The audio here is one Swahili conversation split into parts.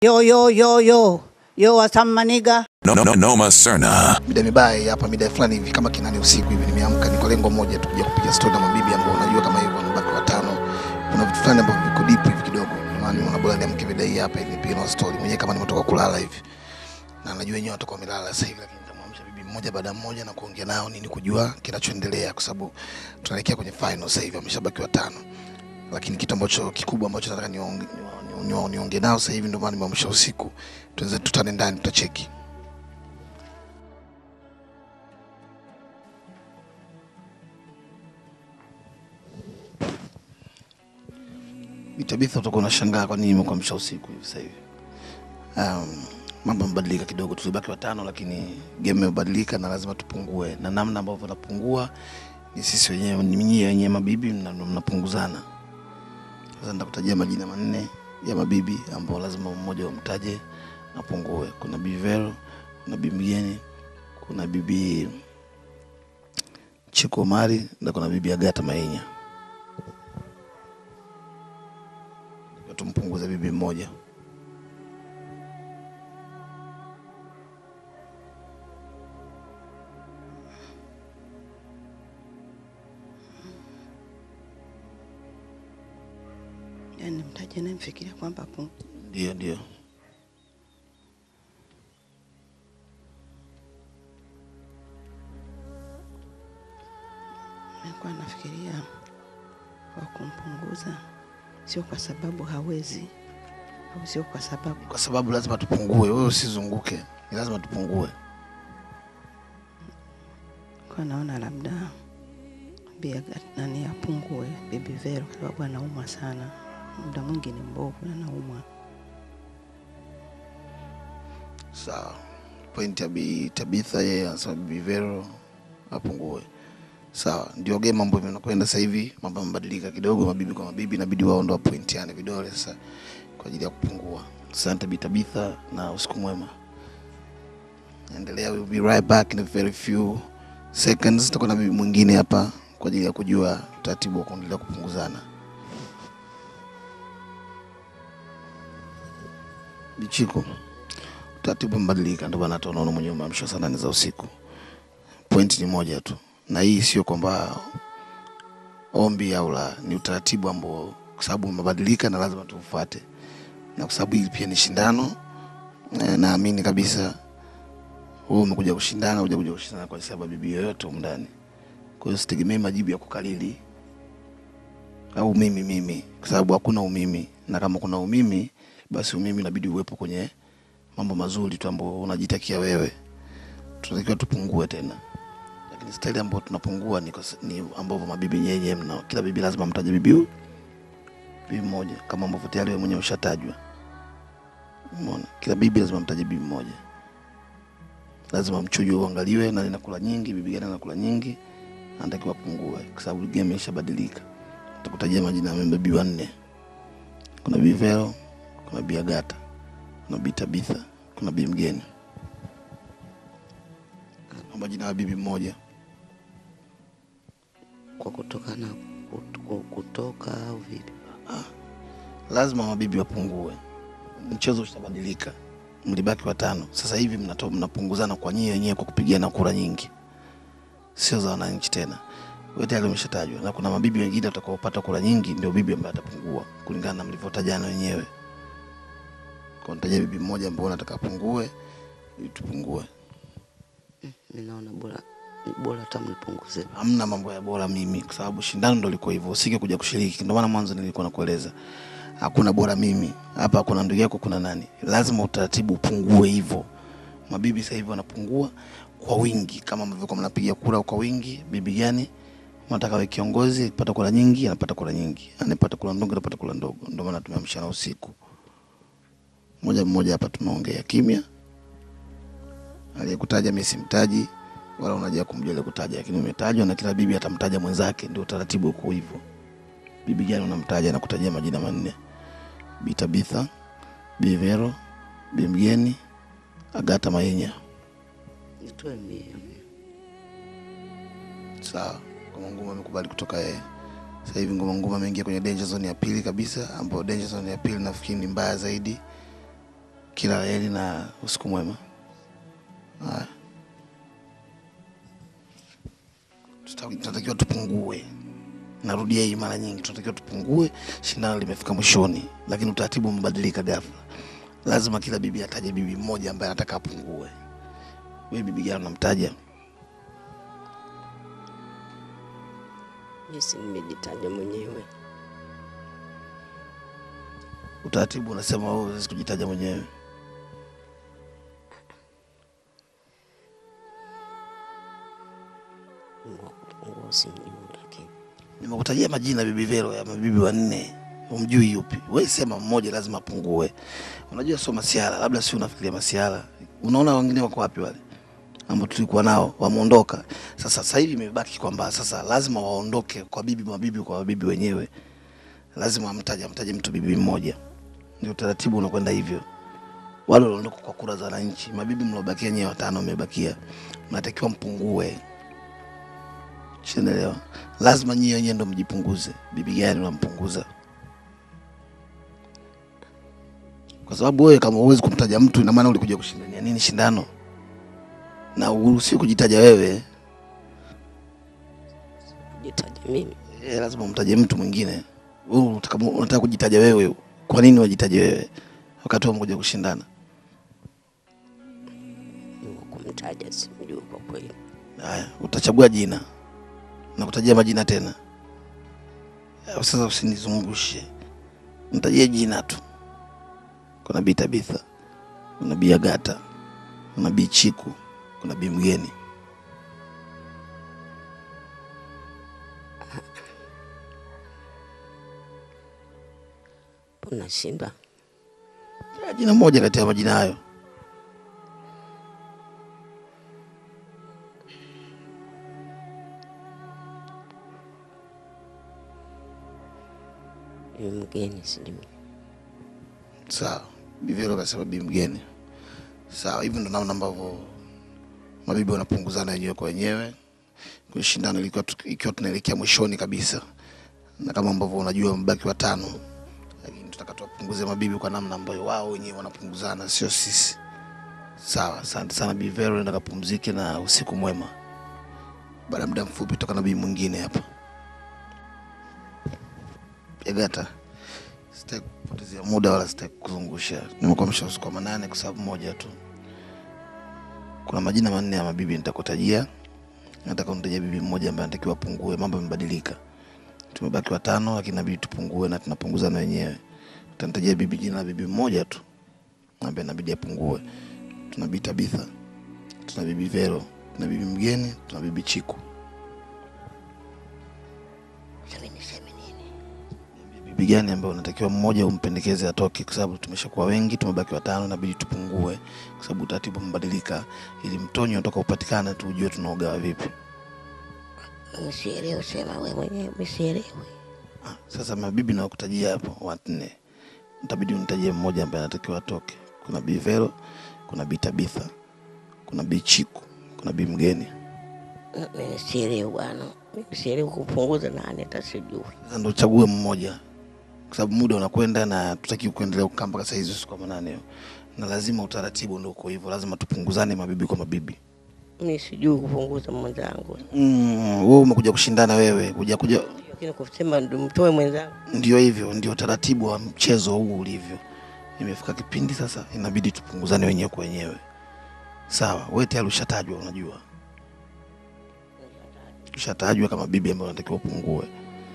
Yo, yo, yo, yo. Yo, what's up, maniga? No, no, no, Noma Serna. mida mibaya hapa mida fulani hivi kama kinani usiku hivi nimeamka ni kwa lengo moja tu kuja kupiga stori na mabibi ambao unajua kama hivyo wanabaki watano kuna vitu fulani ambavyo viko deep hivi kidogo maana nimeona bora niamke vida hii hapa ili nipige na stori mwenyewe kama nimetoka kulala hivi na najua wenyewe watakuwa wamelala sasa hivi lakini nitamwamsha bibi mmoja baada ya mmoja na kuongea nao nini kujua kinachoendelea kwa sababu tunaelekea kwenye final sasa hivi wameshabaki watano lakini kitu ambacho kikubwa ambacho nataka niongee ni, ni, ni, niongee nao sasa hivi ndio maana nimeamsha usiku tuanze tutane ndani tutacheki Tabitha, utakuwa unashangaa kwa nini nimekuamsha usiku hivi sasa hivi. Um, mambo yamebadilika kidogo, tulibaki watano, lakini game imebadilika na lazima tupungue, na namna ambavyo tunapungua ni sisi wenyewe, ni nyinyi wenyewe mabibi mna- mnapunguzana. Sasa nitakutajia majina manne ya mabibi ambao lazima mmoja umtaje apungue. Kuna Bibi Vero, kuna Bibi Mgeni, kuna Bibi Chiko Mari na kuna Bibi Agata Mainya. tumpunguze bibi mmoja. yani mtaje namfikiria kwamba pu- Ndio, ndio. nilikuwa nafikiria wa kumpunguza, sio kwa sababu hawezi au sio kwa sababu Kwa sababu lazima tupungue, wewe usizunguke, ni lazima tupungue. kwa naona labda bia nani apungue bibi Vero kwa sababu anaumwa sana, muda mwingi ni mbovu na anaumwa. Sawa. Point ya Bi Tabitha, yeye anasema bibi Vero apungue. Sawa, ndio game mambo yanakwenda sasa hivi, mambo yamebadilika kidogo, mabibi kwa mabibi inabidi wao ndo wapointiane vidole sasa kwa ajili ya kupungua. Asante Bi Tabitha na usiku mwema. Endelea, we'll be right back in a very few seconds. Tutakuwa na bibi mwingine hapa kwa ajili ya kujua utaratibu wa kuendelea kupunguzana. Bichiko, utaratibu umebadilika, ndio maana hata unaona mwenyewe umeamshwa saa nane za usiku. Point ni moja tu, na hii sio kwamba ombi au la, ni utaratibu ambao kwa sababu umebadilika na lazima tuufuate, na kwa sababu hili pia ni shindano eh, naamini kabisa wewe umekuja kushindana, huja kuja kushindana kwa sababu ya bibi yoyote humu ndani. Kwa hiyo sitegemei majibu ya kukalili au mimi mimi, kwa sababu hakuna umimi, na kama kuna umimi, basi umimi inabidi uwepo kwenye mambo mazuri tu ambayo unajitakia wewe. Tunatakiwa tupungue tena, lakini staili ambayo tunapungua ni, kwa- ni ambavyo mabibi nyenye mna kila bibi lazima mtaje bibi huyu bibi mmoja, kama ambavyo tayari wewe mwenyewe ushatajwa. Umeona, kila bibi lazima mtaje bibi mmoja, lazima mchujo uangaliwe, nani nakula nyingi, bibi gani anakula nyingi, anatakiwa apungue, kwa sababu game imeshabadilika. Takutajia majina ya mabibi wanne, kuna bibi Vero, kuna bibi Agata, kuna bibi Tabitha, kuna bibi Mgeni na majina ya bibi mmoja. Kwa kutokana kut- kutoka au vipi? lazima mabibi wapungue. Mchezo ushabadilika, mlibaki watano, sasa hivi mnato, mnapunguzana kwa nyie wenyewe kwa kupigana kura nyingi, sio za wananchi tena. Wewe tayari umeshatajwa, na kuna mabibi wengine watakaopata kura nyingi, ndio bibi ambaye atapungua kulingana na mlivyotajana wenyewe. Kwa nitaja bibi mmoja ambao nataka apungue ili tupungue. Mimi naona bora bora hata mnipunguze. hamna mambo ya bora mimi, kwa sababu shindano ndo liko hivyo, usike kuja kushiriki. Ndio maana mwanzo nilikuwa nakueleza hakuna bora mimi hapa, kuna ndugu yako, kuna nani, lazima utaratibu upungue hivyo. Mabibi sasa hivi wanapungua kwa wingi, kama mlivyokuwa mnapiga kura kwa wingi. Bibi gani unataka we kiongozi, akipata kura nyingi anapata kura nyingi, anapata kura ndogo anapata kura ndogo. Ndio maana tumeamshana usiku moja mmoja hapa, tumeongea kimya. Aliyekutaja mimi simtaji wala unajua kumjua ile kutaja, lakini umetajwa na kila bibi atamtaja mwenzake. Ndio utaratibu uko hivyo. Bibi gani unamtaja na kutajia majina manne: Bi Tabitha, Bi Vero, Bi Mgeni, Agata Mainya. Nitoe mie. Sawa, Ngoma Nguma amekubali kutoka yeye. Sasa hivi Ngoma Nguma ameingia kwenye danger zone ya pili kabisa, ambayo danger zone ya pili nafikiri ni mbaya zaidi. Kila la heri na usiku mwema. Haya. Tuta- Tunatakiwa tupungue. Narudia hii mara nyingi, tunatakiwa tupungue. Shindano limefika mwishoni, lakini utaratibu umebadilika ghafla. Lazima kila bibi ataje bibi mmoja ambaye anataka apungue. Wewe bibi gani unamtaja? Jinsi nimejitaja mwenyewe. Utaratibu unasema wewe huwezi kujitaja mwenyewe. Mungu akupungua simjui, lakini Nimekutajia majina bibi Vero ya mabibi wanne, umjui yupi? Wewe sema mmoja, lazima apungue. Unajua sio masiara, labda si unafikiria masiara. Unaona wengine wako wapi wale ambao tulikuwa nao wameondoka. Sasa sasa hivi imebaki kwamba sasa lazima waondoke kwa bibi mabibi kwa mabibi wenyewe, lazima amtaje amtaje mtu bibi mmoja, ndio utaratibu unakwenda hivyo. Wale waliondoka kwa kura za wananchi, mabibi mliobakia nyewe watano mmebakia, mnatakiwa mpungue. Sinaelewa, lazima nyie wenyewe ndo mjipunguze. Bibi gani unampunguza? Kwa sababu wewe kama huwezi kumtaja mtu, ina maana ulikuja kushindania nini shindano? Na uruhusiwi kujitaja wewe, kujitaja mimi e, lazima umtaje mtu mwingine. Wewe unataka unataka kujitaja wewe, kwa nini wajitaje wewe wakati wewe umekuja kushindana? Mungu kumtaja simjui kwa kweli. Haya, utachagua jina na kutajia majina tena. Eh, Sasa usinizungushe, nitajie jina tu. Kuna Bi Tabitha, kuna Bi Agata, kuna Bi Chiku, kuna Bi Mgeni. Unashindwa Eh, Jina moja kati ya majina hayo. ni mgeni, sijui Sawa, Bi Vero kasema Bi Mgeni. Sawa, hivi ndo namna ambavyo mabibi wanapunguzana wenyewe kwa wenyewe kwenye shindano ilikuwa tu- ikiwa tunaelekea mwishoni kabisa, na kama ambavyo unajua mbaki watano, lakini tutaka tuwapunguze mabibi kwa namna ambayo wao wenyewe wanapunguzana, sio sisi. Sawa, asante sana Bi Vero, nenda kapumzike na usiku mwema. Baada ya muda mfupi toka na bibi mwingine hapa. Agata, sitaki kupotezea muda wala sitaki kuzungusha. Nimekuamsha usiku wa manane kwa sababu moja tu. Kuna majina manne ya mabibi nitakutajia. Nataka unitajia bibi mmoja ambaye anatakiwa apungue. Mambo yamebadilika, tumebaki watano, lakini inabidi tupungue na tunapunguzana wenyewe. Utanitajia bibi jina la bibi mmoja tu ambaye inabidi apungue. Tuna bibi Tabitha, tuna bibi Vero, tuna bibi Mgeni, tuna bibi Chiku. sasa niseme nini? bibi gani ambaye unatakiwa mmoja umpendekeze atoke, kwa sababu tumeshakuwa wengi, tumebaki watano, inabidi tupungue, kwa sababu utaratibu umebadilika, ili mtonyo unatoka upatikane tu ujue tunaogawa vipi. Msielewe, sema we mwenyewe, msielewe. Ah, Sasa mabibi nawakutajia hapo wanne, itabidi unitajie mmoja ambaye anatakiwa atoke. Kuna bi Vero, kuna bi Tabitha, kuna bi Chiku, kuna bi Mgeni. Mimi sielewi bwana, mimi sielewi kupunguza nani, hata sijui. Sasa ndo uchague mmoja, kwa sababu muda unakwenda na tutaki kuendelea kukaa mpaka saa hizi usiku wa manane hiyo, na lazima utaratibu ndo uko hivyo, lazima tupunguzane mabibi kwa mabibi. Mimi sijui kupunguza mwenzangu, Mm, wewe umekuja kushindana wewe, kuja kuja, lakini kusema ndo mtoe mwenzangu ndio hivyo, ndio taratibu wa mchezo huu ulivyo. Imefika kipindi sasa, inabidi tupunguzane wenyewe kwa wenyewe. Sawa, wewe tayari ushatajwa, unajua ushatajwa kama bibi ambayo unatakiwa upungue.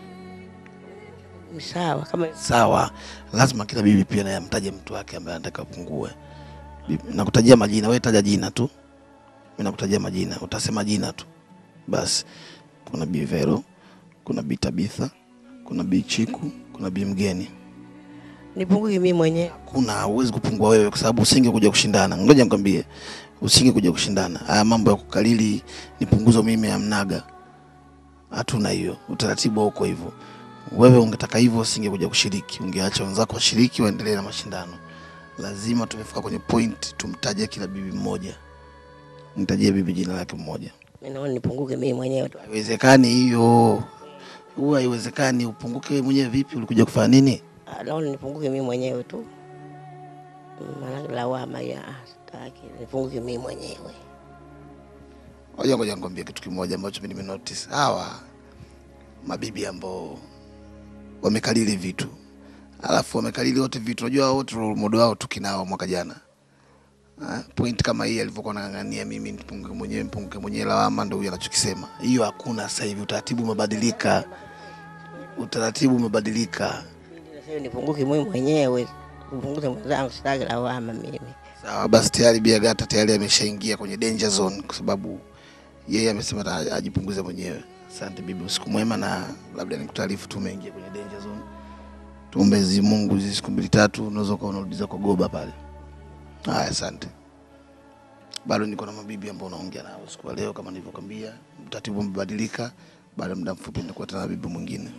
ni sawa, kama Sawa, lazima kila bibi pia naye amtaje mtu wake ambaye anataka apungue. Bibi- Nakutajia majina, wewe taja jina tu, mimi nakutajia majina, utasema jina tu basi. Kuna Bi Vero, kuna Bi Tabitha, kuna Bi Chiku, kuna Bi Mgeni. nipunguke mimi mwenyewe. Kuna huwezi kupungua wewe, kwa sababu usinge kuja kushindana. Ngoja nikwambie, usinge kuja kushindana. Haya mambo ya kukalili nipunguzo mimi amnaga, hatuna hiyo, utaratibu uko hivyo. Wewe ungetaka hivyo, usinge kuja kushiriki, ungeacha wenzako washiriki, waendelee na mashindano. Lazima tumefika kwenye point, tumtaje kila bibi mmoja. Nitajie bibi jina lake mmoja. Mimi naona nipunguke mimi mwenyewe tu. Haiwezekani hiyo, huwa haiwezekani. Upunguke wewe mwenyewe vipi? Ulikuja kufanya nini? Ah, Naona nipunguke mimi mwenyewe tu. maana lawama ya sitaki, nipunguke mimi mwenyewe. Ngoja ngoja nikwambie kitu kimoja ambacho mimi nimenotice. Hawa mabibi ambao wamekalili vitu alafu wamekalili wote vitu, unajua wote role model wao tukinao mwaka jana. Ah, point kama hii alivyokuwa anang'ang'ania mimi nipunguke mwenyewe nipunguke mwenyewe, lawama ndio huyo anachokisema. Hiyo hakuna sasa hivi, utaratibu umebadilika, utaratibu umebadilika. Nasema nipunguke mimi mwenyewe, nipunguze mwenzangu, sitaki lawama mimi. Sawa basi, tayari Biagata tayari ameshaingia kwenye danger zone kwa sababu yeye amesema ata- ajipunguze mwenyewe. Asante bibi, usiku mwema, na labda nikutaarifu tu umeingia kwenye danger zone. Tuombe Mwenyezi Mungu hizi siku mbili tatu, unaweza ukawa unarudiza kwa goba pale. Haya, asante. Bado niko na mabibi ambao unaongea nao usiku wa leo, kama nilivyokwambia, utaratibu umebadilika. Baada ya muda mfupi nitakuwa tena na bibi mwingine.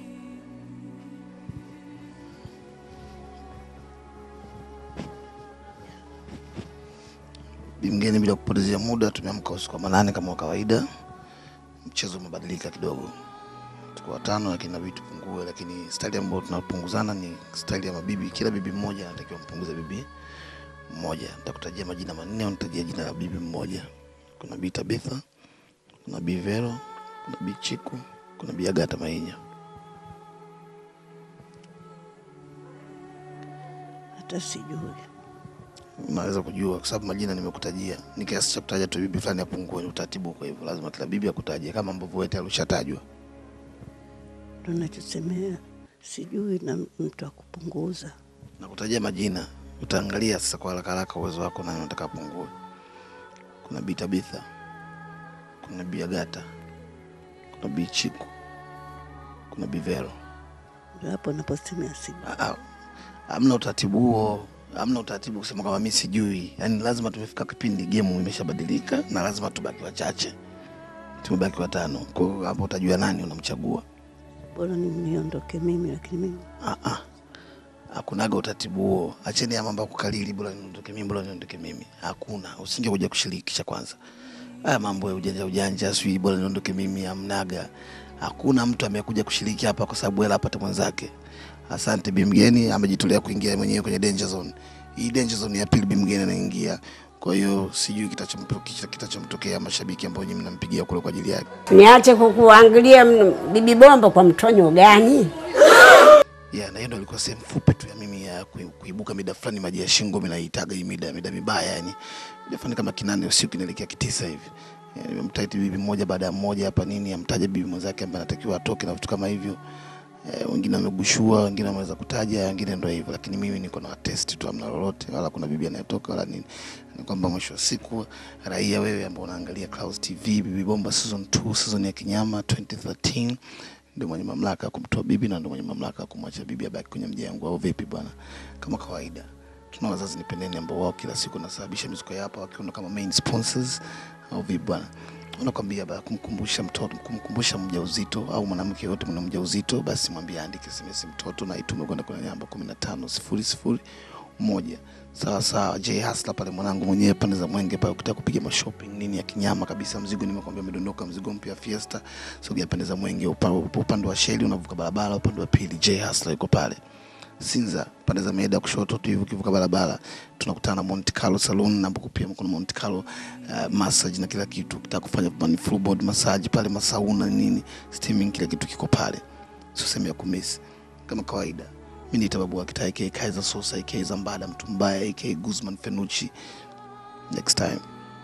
Bimgeni, bila kupotezea muda, tumeamka usiku wa manane kama kawaida. Mchezo umebadilika kidogo, tuko watano, lakini nabidi tupungue, lakini staili ambayo tunapunguzana ni staili ya mabibi. Kila bibi mmoja anatakiwa mpunguze bibi mmoja. Nitakutajia majina manne, unitajia jina la bibi mmoja. Kuna Bi Tabitha, kuna Bi Vero, kuna Bi Chiku, kuna Bi Agata Mainya. hata sijui. Unaweza kujua kwa sababu majina nimekutajia, ni kiasi cha kutaja tu bibi fulani apungue. Ni utaratibu, kwa hivyo lazima kila bibi akutajie kama ambavyo wewe tayari ushatajwa. Ndo nachosemea, sijui na mtu akupunguza. na kutajia majina, utaangalia sasa kwa haraka haraka uwezo wako nani unataka apungue. Kuna Bi Tabitha, kuna Bi Agata, kuna Bi Chiku, kuna Bi Vero. Ndo hapo naposemea sijui. Ah, ah, Hamna utaratibu huo, hamna utaratibu kusema kama mimi sijui. Yaani lazima tumefika kipindi game imeshabadilika na lazima tubaki wachache, tumebaki watano. Kwa hiyo hapo utajua nani unamchagua. Bora ni niondoke mimi, lakini mimi Ah, ah. Hakunaga utaratibu huo. Acheni ya mambo ya kukalili, bora niondoke mimi, bora niondoke mimi. Hakuna, usinge kuja kushirikisha kwanza. Haya mambo ya ujanja ujanja, sijui bora niondoke mimi, hamnaga. Hakuna mtu amekuja kushiriki hapa kwa sababu hela apate mwenzake. Asante Bimgeni amejitolea kuingia mwenyewe kwenye danger zone. Hii danger zone ya pili Bimgeni anaingia. Kwa hiyo sijui kitachomtokea kitachomtokea mashabiki ambao nyinyi mnampigia kule kwa ajili yake. Niache kukuangalia mno, bibi bomba kwa mtonyo gani? ya na hiyo ndo ilikuwa sehemu fupi tu ya mimi ya kui- kuibuka mida fulani maji ya shingo mimi naitaga hii mida mida mibaya yani mida fulani kama kinane usiku inaelekea kitisa hivi Yani, nimemtaiti bibi mmoja baada ya mmoja hapa nini amtaja bibi mwenzake ambaye anatakiwa atoke na vitu kama hivyo eh, wengine wamegushua wengine wameweza kutaja wengine ndo hivyo lakini mimi niko na test tu amna lolote wala kuna bibi anayetoka wala nini ni kwamba mwisho wa siku raia wewe ambao unaangalia Clouds TV bibi bomba season 2 season ya kinyama 2013 ndio mwenye mamlaka ya kumtoa bibi na ndio mwenye mamlaka ya kumwacha bibi abaki kwenye mjengo au vipi bwana kama kawaida tuna wazazi nipendeni ambao wao kila siku nasababisha mizuko ya hapa wakiwa kama main sponsors au vipi bwana unakwambia bana kumkumbusha mtoto kumkumbusha mjauzito au mwanamke yote mwenye mjauzito basi mwambie aandike SMS mtoto na itume kwenda kwenye namba 15001 moja sawa sawa J Hustler pale mwanangu mwenyewe pande za Mwenge pale ukitaka kupiga mashopping nini ya kinyama kabisa mzigo nimekwambia umedondoka mzigo mpya Fiesta sogea pande za Mwenge upa- upa- upande wa Sheli unavuka barabara upande wa pili J Hustler yuko pale Sinza pande za Meida kushoto tu hivi ukivuka barabara tunakutana na Monte Carlo Saloon na ambapo pia kuna Monte Carlo uh, massage na kila kitu ukitaka kufanya man full body massage pale masauna nini steaming kila kitu kiko pale sio sehemu ya kumisi kama kawaida mimi ni tababu wa kitaa aka Kaiser Sosa aka Zambada mtu mbaya aka Guzman Fenucci next time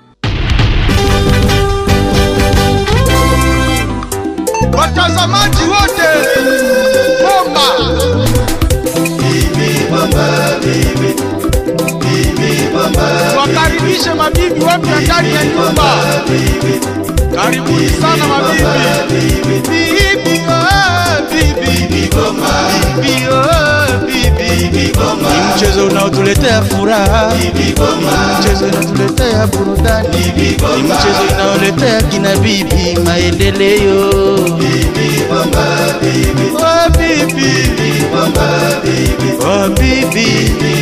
watazamaji wote bomba wakaribishe mabibi wapya ndani ya nyumba karibuni sana mabibi bibi oh, bibi bibi oh, bibi ni mchezo unaotuletea furaha ni mchezo unaotuletea burudani ni mchezo unaoletea kina bibi maendeleo oh, bibi oh, bibi